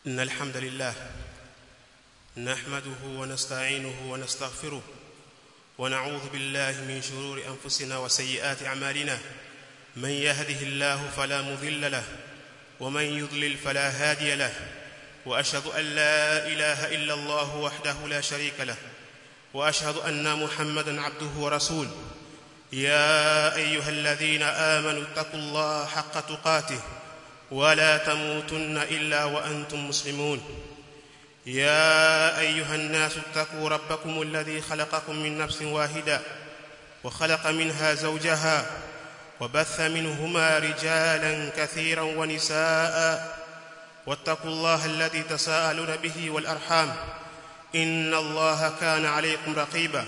إن الحمد لله نحمده ونستعينه ونستغفره ونعوذ بالله من شرور أنفسنا وسيئات أعمالنا من يهده الله فلا مضل له ومن يضلل فلا هادي له وأشهد أن لا إله إلا الله وحده لا شريك له وأشهد أن محمدا عبده ورسوله يا أيها الذين آمنوا اتقوا الله حق تقاته ولا تموتن إلا وأنتم مسلمون يا أيها الناس اتقوا ربكم الذي خلقكم من نفس واحدة وخلق منها زوجها وبث منهما رجالا كثيرا ونساء واتقوا الله الذي تساءلون به والأرحام إن الله كان عليكم رقيبا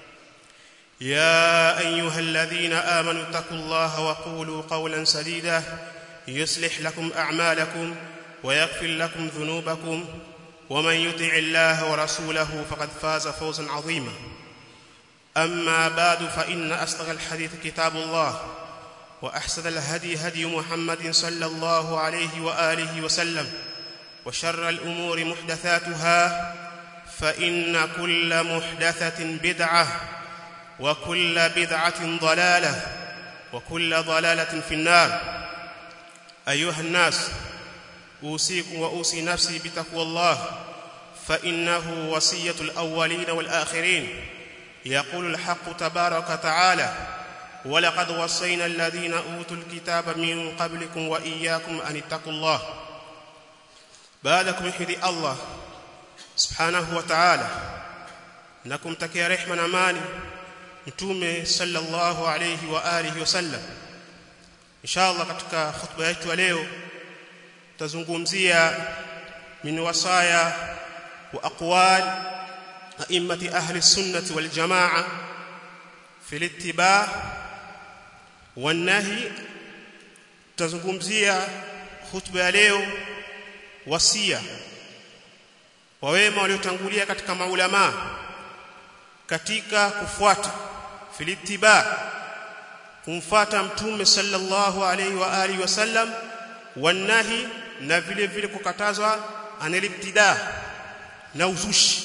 يا أيها الذين آمنوا اتقوا الله وقولوا قولا سديدا يصلح لكم أعمالكم ويغفر لكم ذنوبكم ومن يطع الله ورسوله فقد فاز فوزا عظيما أما بعد فإن أصدق الحديث كتاب الله وأحسن الهدي هدي محمد صلى الله عليه وآله وسلم وشر الأمور محدثاتها فإن كل محدثة بدعة وكل بدعة ضلالة وكل ضلالة في النار أيها الناس أوصيكم وأوصي نفسي بتقوى الله فإنه وصية الأولين والآخرين يقول الحق تبارك وتعالى ولقد وصينا الذين أوتوا الكتاب من قبلكم وإياكم أن اتقوا الله بعدكم يحدي الله سبحانه وتعالى نكم تكي رحمة أماني mtume sallallahu alayhi wa alihi wasallam inshallah katika khutba yetu ya leo tutazungumzia min wasaya wa aqwal a'immati ahli sunnati wal jamaa fi al-ittiba' wan nahi tutazungumzia khutba ya leo wasia wa wema waliotangulia katika maulama katika kufuata filitiba kumfata mtume sallallahu alaihi wa alihi wasallam wanahi na vile vile kukatazwa anilibtida na uzushi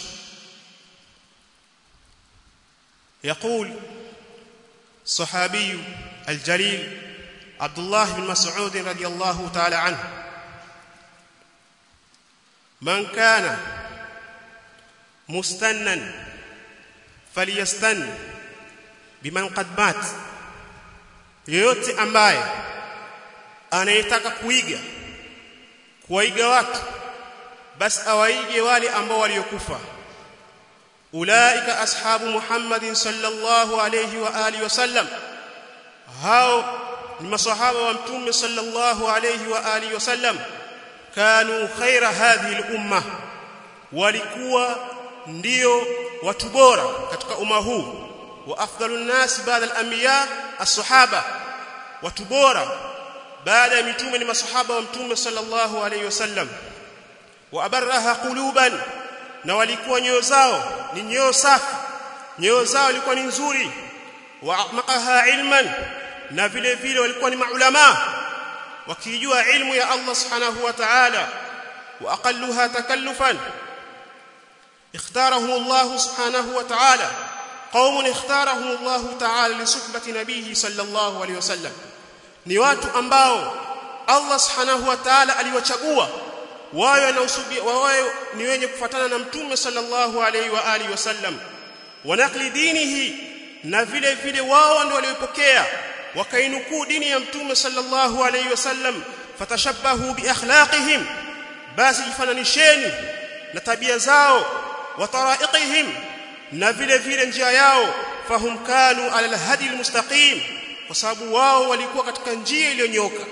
يقول صحابي الجليل عبد الله بن مسعود رضي الله تعالى عنه من كان مستنا فليستن biman qad mat yeyote ambaye anayetaka kuiga kuwaiga watu basi awaige wale ambao waliokufa ulaika ashabu muhammadin sallallahu alayhi wa alihi wasallam hao ni masahaba wa mtume sallallahu alayhi wa alihi wasallam kanu khaira hadhihi al-umma walikuwa ndio watu bora katika umma huu وافضل الناس بعد الانبياء الصحابه وتبورا بعد متومه ni masahaba wa mtume sallallahu alayhi wasallam wa abarraha quluban na walikuwa nyoyo zao ni nyoyo safi nyoyo zao ilikuwa ni nzuri wa aqmaqaha ilman na vile vile walikuwa ni maulama wakijua ilmu ya Allah subhanahu wa ta'ala wa aqalluha takallufan اختارهم الله سبحانه وتعالى قوم اختارهم الله تعالى لصحبه نبيه صلى الله عليه وسلم ni watu ambao Allah subhanahu wa ta'ala aliwachagua wao na usubi wao ni wenye kufuatana na mtume sallallahu alaihi wa alihi wasallam wanakli dinihi na vile vile wao ndio waliopokea wakainukuu dini ya mtume sallallahu alaihi wasallam fatashabbahu bi akhlaqihim basi jifananisheni na tabia zao wa taraiqihim na vile vile njia yao fahum kanu ala alhadi almustaqim kwa sababu wao walikuwa katika njia iliyonyoka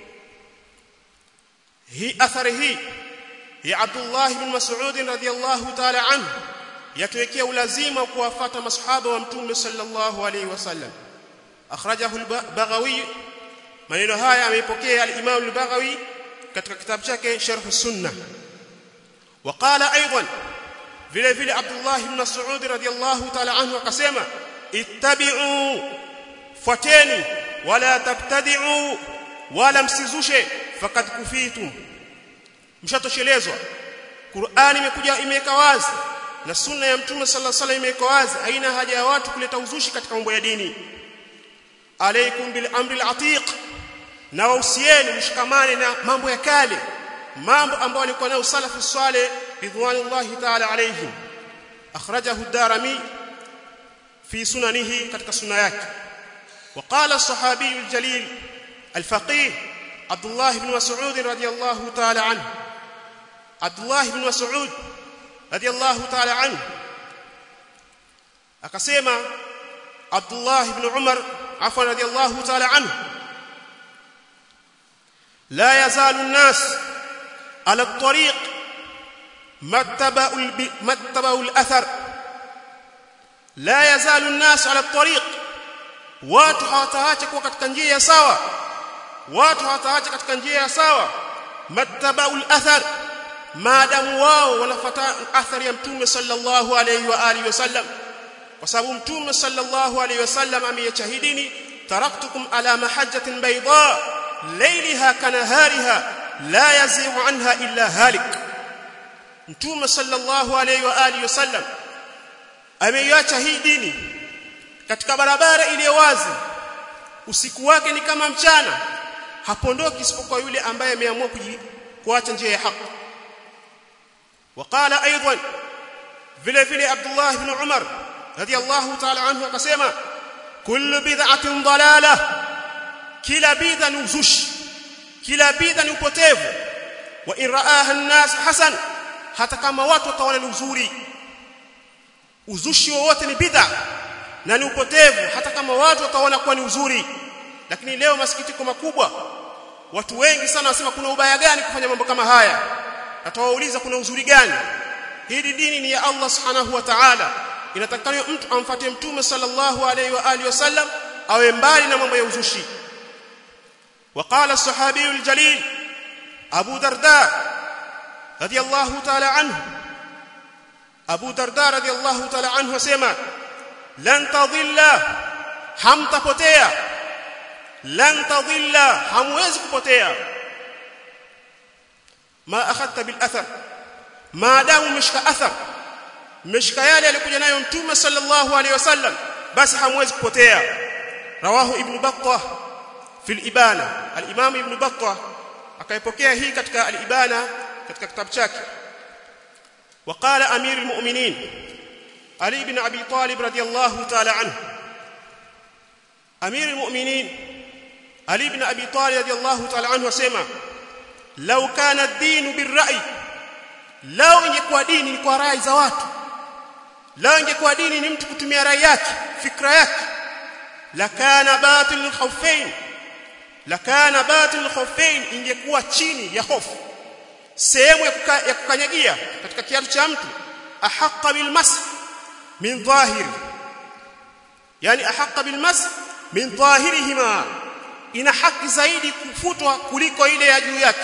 hii athari hii ya Abdullah ibn Mas'ud radhiyallahu ta'ala anhu yatuwekea ulazima kuwafuata masahaba wa mtume sallallahu alayhi wasallam akhrajahu al-Baghawi maneno haya ameipokea al-Imam al-Baghawi katika kitabu chake Sharh Sunnah وقال ايضا vile vile Abdullah ibn Mas'ud radhiyallahu ta'ala anhu akasema ittabi'u fuateni wala tabtadi'u wala msizushe faqad kufitum mshatoshelezwa Qur'ani imekuja imeweka wazi na sunna ya mtume sallallahu alaihi wasallam imeweka wazi haina haja ya watu kuleta uzushi katika mambo ya dini alaikum bil amri al atiq na wausieni mshikamane na mambo ya kale mambo ambayo walikuwa nayo salafu saleh ridwanullahi ta'ala alayhim akhrajahu ad-darimi fi sunanihi katika sunna yake وقال الصحابي الجليل الفقيه عبد الله بن مسعود رضي الله تعالى عنه عبد الله بن مسعود رضي الله تعالى عنه akasema Abdullah ibn Umar afwan radiyallahu ta'ala anhu la yazalu an-nas ala at-tariq mattaba'u mattaba'u al-athar la yazalu an-nas ala at-tariq watu hawataacha kuwa katika njia ya sawa watu hawataacha katika njia ya sawa mattaba'u al-athar maadamu wao wanafuata athari ya mtume sallallahu alayhi wa alihi wasallam kwa sababu mtume sallallahu alayhi wasallam ameyachahidini taraktukum ala mahajjatin bayda laylaha kanahariha la yazighu anha illa halik mtume sallallahu alayhi wa alihi wasallam ameiacha hii dini katika barabara iliyo wazi usiku wake ni kama mchana hapondoki isipokuwa yule ambaye ameamua kuacha njia ya haki وقال ايضا vile vile Abdullah ibn Umar radiyallahu ta'ala anhu akasema kullu bid'atin dalalah kila bid'a ni uzushi kila bid'a ni upotevu wa in ra'aha an-nas hasan hata kama watu wataona ni uzuri uzushi wowote ni bid'a na ni upotevu hata kama watu wataona kuwa ni uzuri lakini leo masikitiko makubwa watu wengi sana wasema kuna ubaya gani kufanya mambo kama haya atawauliza kuna uzuri gani hili dini ni ya Allah subhanahu wa ta'ala inatakana mtu amfuate mtume sallallahu alayhi wa alihi wasallam awe mbali na mambo ya uzushi وقال الصحابي الجليل ابو درداء رضي الله تعالى عنه ابو درداء رضي الله تعالى عنه اسمع لن تضل hamtapotea lan tadhilla hamwezi kupotea ma akhadta bil athar maadamu umeshika athar umeshika yale alikuja nayo mtume sallallahu alaihi wasallam basi hamwezi kupotea rawahu ibn battah fil ibana al-imam ibn battah akaipokea hii katika al-ibana katika kitabu chake وقال امير المؤمنين علي بن ابي طالب رضي الله تعالى عنه امير المؤمنين علي بن ابي طالب رضي الله تعالى عنه وسمع لو كان الدين بالرأي lao ingekuwa dini ni kwa rai za watu lao ingekuwa dini ni mtu kutumia rai yake fikra yake lakana batil khawfain lakana batil khawfain ingekuwa chini ya hofu sehemu ya, kuka, ya kukanyagia katika kiatu cha mtu ahaqqa bil mas min dhahiri yani ahaqqa bil mas min dhahirihima ina haki zaidi kufutwa kuliko ile ya juu yake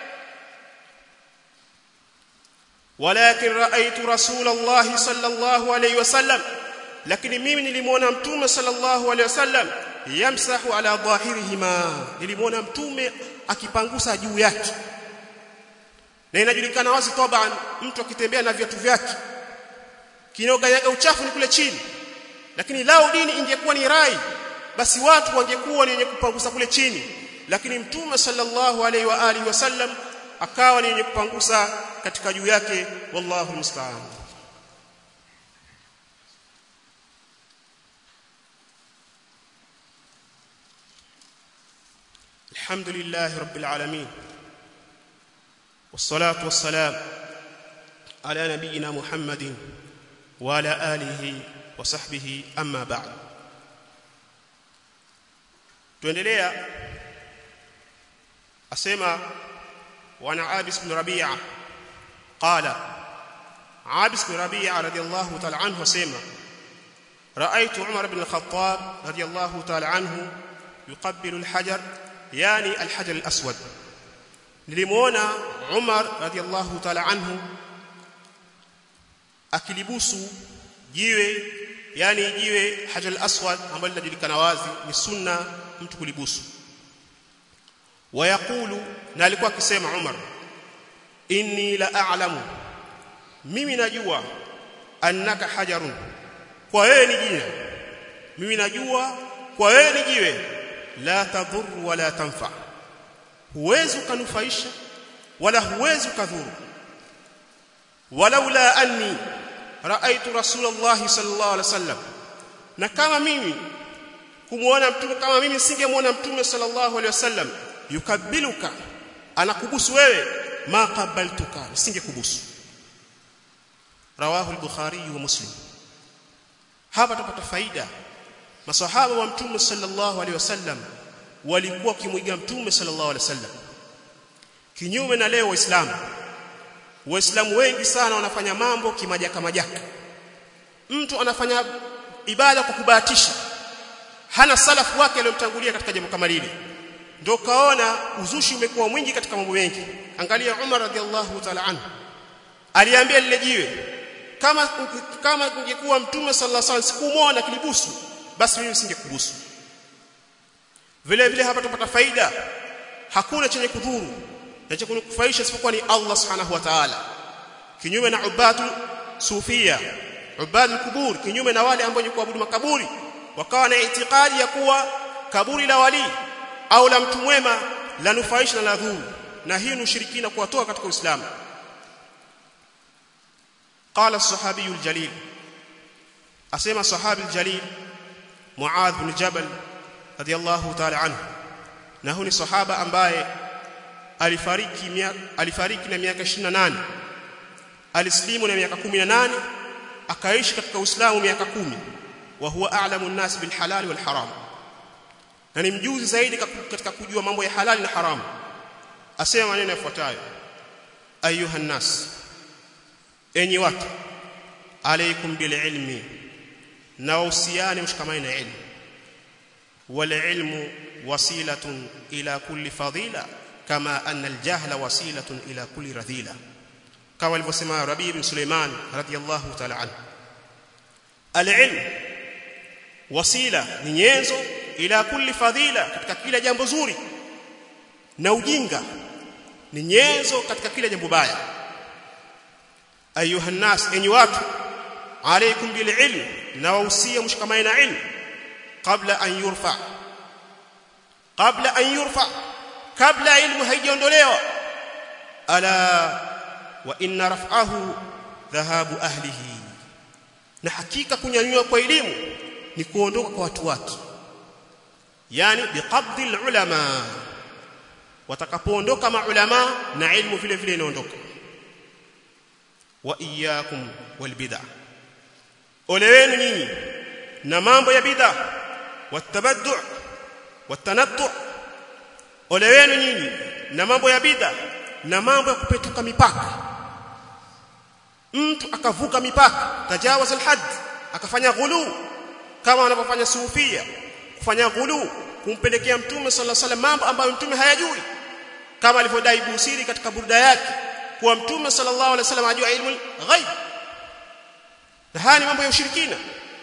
ولكن رايت رسول الله صلى الله عليه وسلم lakini mimi nilimuona mtume sallallahu alaihi wasallam yamsahu ala dhahirihima nilimuona mtume akipangusa juu yake na inajulikana wazi taban mtu akitembea na viatu vyake kinoganyaga uchafu ni kule chini lakini lao dini ingekuwa ni rai basi watu wangekuwa ni wenye kupangusa kule chini lakini mtume sallallahu alaihi wa alihi wasallam akawa ni wenye kupangusa katika juu yake wallahu musta'an الحمد لله رب العالمين والصلاه والسلام على نبينا محمد وعلى اله وصحبه اما بعد tuendelea asema wana Abis bin Rabi'a qala Abis bin Rabi'a radiyallahu ta'ala anhu asema رأيت عمر بن الخطاب رضي الله تعالى عنه يقبل الحجر يعني الحجر الأسود nilimuona Umar radiyallahu ta'ala anhu akilibusu jiwe yani jiwe hajar al-aswad ambalo linajulikana wazi ni sunna mtu kulibusu wayaqulu na alikuwa akisema Umar inni la a'lamu mimi najua annaka hajarun kwa wewe ni jiwe mimi najua kwa wewe ni jiwe la tadhur wala tanfa huwezi ukanufaisha wala huwezi ukadhuru walaula anni raaitu rasulullah sallallahu alaihi wasallam na kama mimi kumuona mtume kama mimi singemuona mtume sallallahu alaihi wasallam yukabiluka anakubusu wewe ma qabaltuka nisingekubusu rawahu al-bukhari wa muslim hapa tupata faida masahaba wa mtume sallallahu alaihi wasallam walikuwa kimwiga mtume sallallahu alaihi wasallam kinyume na leo waislamu waislamu wengi sana wanafanya mambo kimajaka majaka mtu anafanya ibada kwa kubahatisha hana salafu wake aliyomtangulia katika jambo kama lile ndio kaona uzushi umekuwa mwingi katika mambo mengi angalia Umar radhiallahu ta'ala anhu aliambia lile jiwe kama kama ingekuwa mtume sallallahu alaihi wasallam sikumuona kilibusu basi mimi singekubusu vile vile hapa tupata faida hakuna chenye kudhuru na cha kunufaisha isipokuwa ni Allah subhanahu wa ta'ala kinyume na ubadu sufia ubadu kubur kinyume na wale ambao ni kuabudu makaburi wakawa na itikadi ya kuwa kaburi la wali au la mtu mwema la nufaisha na la dhuru na hii ni ushirikina kuwatoa katika Uislamu قال الصحابي الجليل اسمع صحابي الجليل معاذ بن جبل رضي الله تعالى عنه na huyu ni sahaba ambaye alifariki alifariki na miaka 28 alislimu na miaka 18 akaishi katika Uislamu miaka 10 wa huwa a'lamu an-nas bil halal wal haram na ni mjuzi zaidi katika kujua mambo ya halali na haramu asema maneno yafuatayo ayuha nas enyi watu alaykum bil ilmi na usiane mshikamane na ilmu wal ilmu wasilatun ila kulli fadila kama anna al jahla wasilatun ila kulli radhila kama alivyosema Rabi ibn Suleiman radiyallahu ta'ala anhu al ilm wasila ni nyenzo ila kulli fadhila katika kila jambo zuri na ujinga ni nyenzo katika kila jambo baya ayuha nas enyi watu alaykum bil ilm na wausia mshikamane na ilmu kabla an yurfa kabla an yurfa kabla ilmu haijaondolewa ala wa inna raf'ahu dhahabu ahlihi na hakika kunyanyua kwa elimu ni kuondoka kwa watu wake yani biqabdi ulama watakapoondoka maulama na ilmu vile vile inaondoka wa iyyakum wal bid'ah ole wenu nyinyi na mambo ya bid'ah watabaddu watanattu ole wenu nyinyi na mambo ya bid'ah na mambo ya kupetuka mipaka mtu akavuka mipaka tajawaza alhad akafanya ghulu kama wanavyofanya sufia kufanya ghulu kumpelekea mtume sallallahu alaihi wasallam mambo ambayo mtume hayajui kama alivyodai Busiri katika burda yake kuwa mtume sallallahu alaihi wasallam ajua ilmu ghaib na haya ni mambo ya ushirikina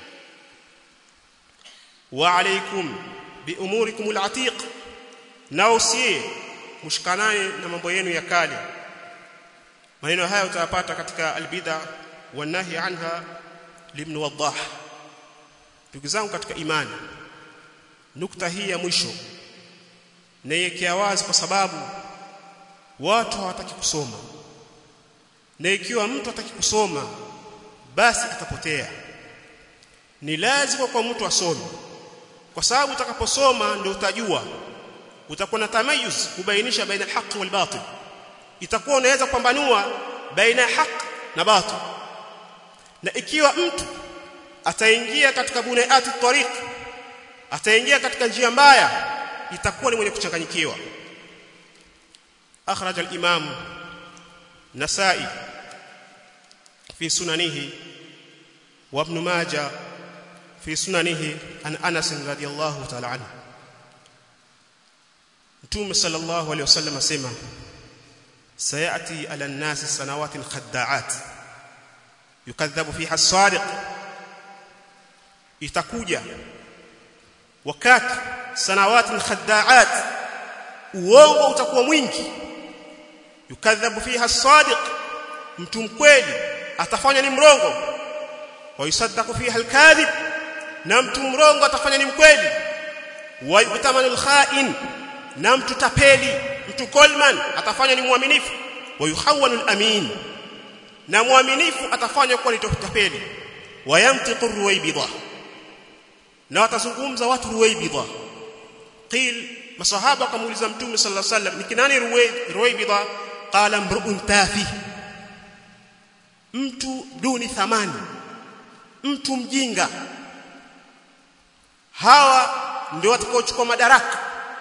wa alaikum bi umurikum alatiq na usie mshikanane na mambo yenu ya kale maneno haya utayapata katika albid'a wanahi anha libn wadah ndugu zangu katika imani nukta hii ya mwisho naiwekea wazi kwa sababu watu hawataki kusoma na ikiwa mtu hataki kusoma basi atapotea ni lazima kwa mtu asome kwa sababu utakaposoma ndio utajua utakuwa na tamayuz kubainisha baina al-haq wal batil itakuwa unaweza kupambanua baina ya haq na batil na ikiwa mtu ataingia katika bunayati tariq ataingia katika njia mbaya itakuwa ni mwenye kuchanganyikiwa akhraj al-imam nasai fi sunanihi wa ibn majah fi sunanihi an anas radiyallahu ta'ala anhu mtume sallallahu alayhi wasallam asema sayati ala an-nas sanawatin khadda'at yukadhabu fiha as-sadiq itakuja wakati sanawatin khadda'at uongo utakuwa mwingi yukadhabu fiha as-sadiq mtu mkweli atafanya ni mrongo wa yusaddaqu fiha al-kadhib na mtu mrongo atafanya ni mkweli wa yutamanu al-kha'in na mtu tapeli mtu kolman atafanya ni mwaminifu wa yuhawwanu al-amin na mwaminifu atafanya kuwa ni tapeli wa yamtiqu ruwaybidha na watazungumza watu ruwaybidha qil masahaba wakamuuliza mtume sallallahu alaihi wasallam ni kinani ruwaybidha qala mru'un tafi mtu duni thamani mtu mjinga hawa ndio watakaochukua madaraka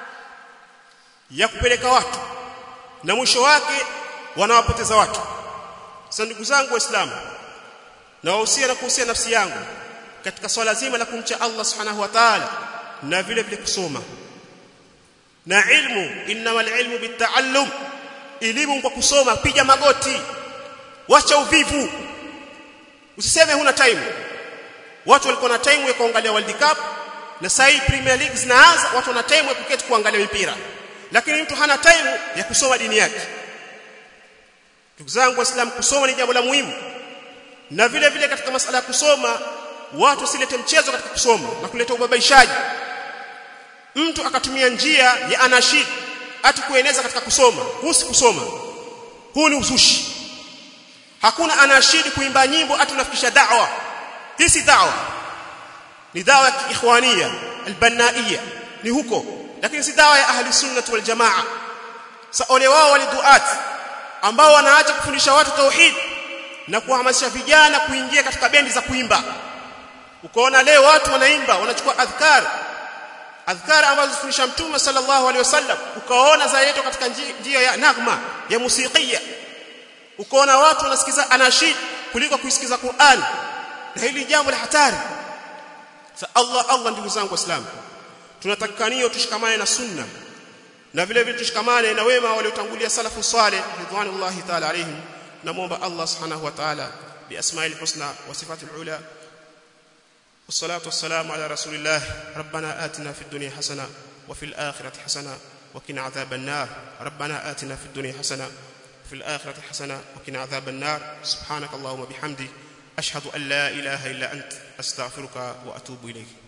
ya kupeleka watu na mwisho wake wanawapoteza watu sasa ndugu zangu waislamu na wahusia na kuhusia nafsi yangu katika swala zima la kumcha Allah subhanahu wa ta'ala na vile vile kusoma na ilmu innamal ilmu bitaallum elimu kwa kusoma piga magoti wacha uvivu usiseme huna time watu walikuwa na time ya kuangalia World Cup na sasa Premier League zinaanza watu wana time ya kuketi kuangalia mpira lakini mtu hana time ya kusoma dini yake ndugu zangu waislamu kusoma ni jambo la muhimu na vile vile katika masala ya kusoma watu silete mchezo katika kusoma na kuleta ubabaishaji mtu akatumia njia ya anashid ati kueneza katika kusoma huu si kusoma huu ni uzushi hakuna anashid kuimba nyimbo ati unafikisha da'wa hii si da'wa ni da'wa ya ikhwania albanaiya ni huko lakini si da'wa ya ahli sunna wal jamaa sa ole wao waliduat ambao wanaacha kufundisha watu tauhid na kuhamasisha vijana kuingia katika bendi za kuimba ukaona leo watu wanaimba wanachukua adhkar adhkar ambazo zifundisha mtume sallallahu alaihi wasallam ukaona zaeto katika njia ya nagma ya musikia ukaona watu wanasikiza anashid kuliko kuisikiza Qur'an na hili jambo la hatari sa Allah Allah ndugu zangu waislamu tunatakikania tushikamane na sunna na vile vile tushikamane na wema waliotangulia salafu salih ridwanullahi ta'ala alaihim namuomba Allah subhanahu wa ta'ala biasma'il husna wa sifatil ula والصلاه والسلام على رسول الله ربنا آتنا في الدنيا حسنه وفي الاخره حسنه وقنا عذاب النار ربنا آتنا في الدنيا حسنه وفي الاخره حسنه وقنا عذاب النار سبحانك اللهم وبحمدك اشهد ان لا اله الا انت استغفرك واتوب اليك